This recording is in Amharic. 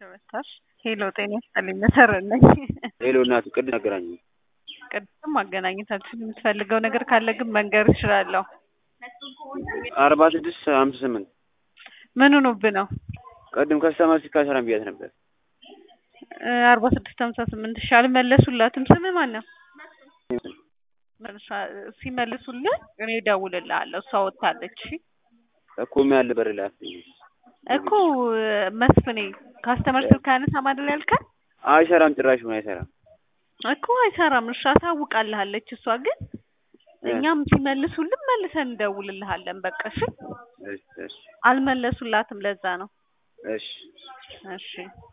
ተመታሽ? ሄሎ ጤና ይስጥልኝ መሰረት ነኝ። ሄሎ እናቱ ቅድም አገናኝ ቅድም ማገናኘታችን የምትፈልገው ነገር ካለ ግን መንገር እችላለሁ። አርባ ስድስት ሀምሳ ስምንት ምን ሆኖብህ ነው? ቅድም ከስተመር ሲካ ሰላም ብያት ነበር። አርባ ስድስት ሀምሳ ስምንት እሺ አልመለሱላትም። ስምህ ማን ነው? ሲመልሱልህ እኔ እደውልልሃለሁ። እሷ ወጥታለች። እሺ እኮ ምን ያለ በር ላይ እኮ መስፍኔ ካስተመር ስልክ አያነሳም አይደል ያልከን? አይሰራም፣ ጭራሽ ሆነ አይሰራም እኮ አይሰራም። እሺ አሳውቃልሃለች እሷ ግን እኛም ሲመልሱልን መልሰን እንደውልልሃለን። በቃ እሺ። እሺ እሺ አልመለሱላትም፣ ለዛ ነው። እሺ እሺ